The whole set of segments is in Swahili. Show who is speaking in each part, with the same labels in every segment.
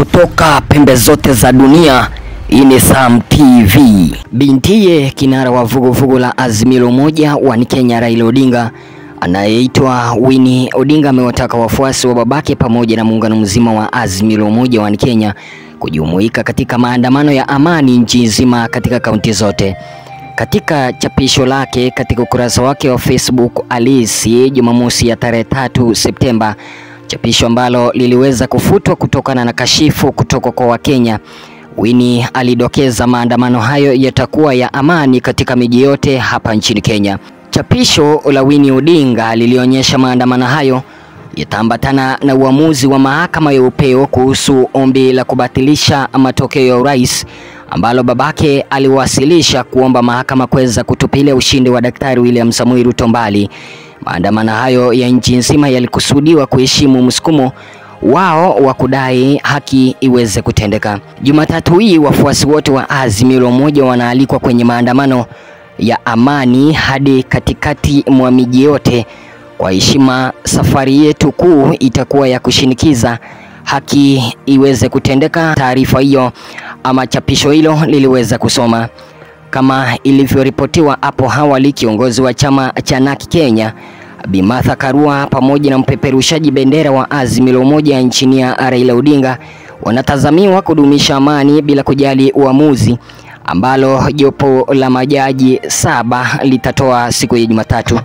Speaker 1: kutoka pembe zote za dunia. Hii ni Sam TV. Bintiye kinara wa vuguvugu la Azimio la Umoja wa Kenya Raila Odinga anayeitwa Winnie Odinga amewataka wafuasi wa babake pamoja na muungano mzima wa Azimio la Umoja wa Kenya kujumuika katika maandamano ya amani nchi nzima katika kaunti zote. Katika chapisho lake katika ukurasa wake wa Facebook alisi Jumamosi ya tarehe tatu Septemba, chapisho ambalo liliweza kufutwa kutokana na kashifu kutoka kwa Wakenya. Winnie alidokeza maandamano hayo yatakuwa ya amani katika miji yote hapa nchini Kenya. Chapisho la Winnie Odinga lilionyesha maandamano hayo yataambatana na uamuzi wa mahakama ya upeo kuhusu ombi la kubatilisha matokeo ya urais ambalo babake aliwasilisha kuomba mahakama kuweza kutupilia ushindi wa Daktari William Samoei Ruto mbali. Maandamano hayo ya nchi nzima yalikusudiwa kuheshimu msukumo wao wa kudai haki iweze kutendeka. Jumatatu hii wafuasi wote wa Azimio la Umoja wanaalikwa kwenye maandamano ya amani hadi katikati mwa miji yote. Kwa heshima, safari yetu kuu itakuwa ya kushinikiza haki iweze kutendeka. Taarifa hiyo ama chapisho hilo liliweza kusoma kama ilivyoripotiwa hapo awali. Kiongozi wa chama cha NARC Kenya Bi Martha Karua pamoja na mpeperushaji bendera wa Azimio la Umoja nchini ya Raila Odinga wanatazamiwa kudumisha amani bila kujali uamuzi ambalo jopo la majaji saba litatoa siku ya Jumatatu.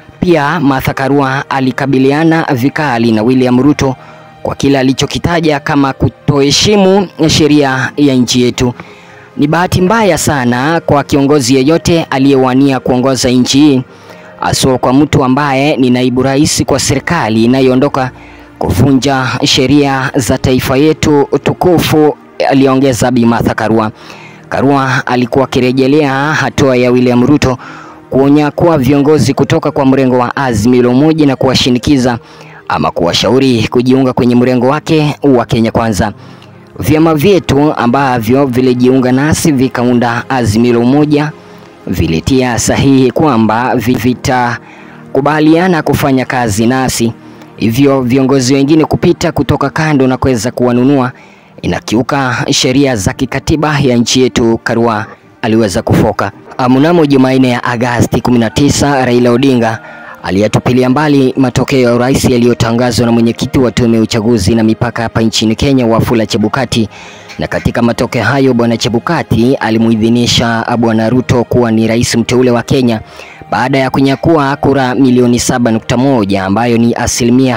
Speaker 1: Pia Martha Karua alikabiliana vikali na William Ruto kwa kile alichokitaja kama kutoheshimu sheria ya nchi yetu. Ni bahati mbaya sana kwa kiongozi yeyote aliyewania kuongoza nchi hii, haswa kwa mtu ambaye ni naibu rais kwa serikali inayoondoka kuvunja sheria za taifa yetu tukufu, aliongeza Bi Martha Karua. Karua alikuwa akirejelea hatua ya William Ruto kuonya kuwa viongozi kutoka kwa mrengo wa Azimio la Umoja na kuwashinikiza ama kuwashauri kujiunga kwenye mrengo wake wa Kenya Kwanza. Vyama vyetu ambavyo vilijiunga nasi vikaunda Azimio la Umoja vilitia sahihi kwamba vitakubaliana kufanya kazi nasi, hivyo viongozi wengine kupita kutoka kando na kuweza kuwanunua inakiuka sheria za kikatiba ya nchi yetu, Karua aliweza kufoka. Mnamo Jumanne ya Agasti 19 Raila Odinga aliyatupilia mbali matokeo ya urais yaliyotangazwa na mwenyekiti wa tume ya uchaguzi na mipaka hapa nchini Kenya Wafula Chebukati, na katika matokeo hayo bwana Chebukati alimuidhinisha bwana Ruto kuwa ni rais mteule wa Kenya baada ya kunyakua kura milioni 7.1 ambayo ni asilimia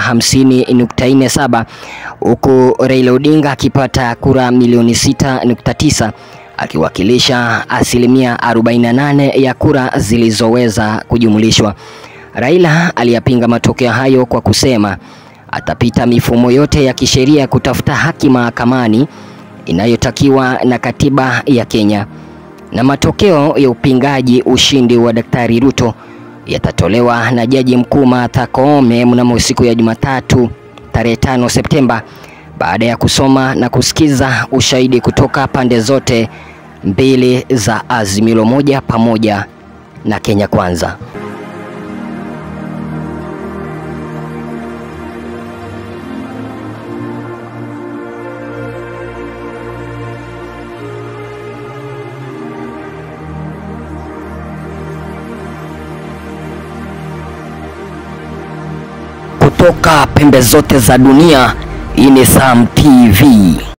Speaker 1: 50.47 huku Raila Odinga akipata kura milioni 6.9 akiwakilisha asilimia 48 ya kura zilizoweza kujumlishwa. Raila aliyapinga matokeo hayo kwa kusema atapita mifumo yote ya kisheria kutafuta haki mahakamani inayotakiwa na katiba ya Kenya. Na matokeo ya upingaji ushindi wa Daktari Ruto yatatolewa na Jaji Mkuu Martha Koome mnamo siku ya Jumatatu tarehe 5 Septemba baada ya kusoma na kusikiza ushahidi kutoka pande zote mbili za Azimio la Umoja pamoja na Kenya Kwanza. Kutoka pembe zote za dunia, hii ni Sam TV.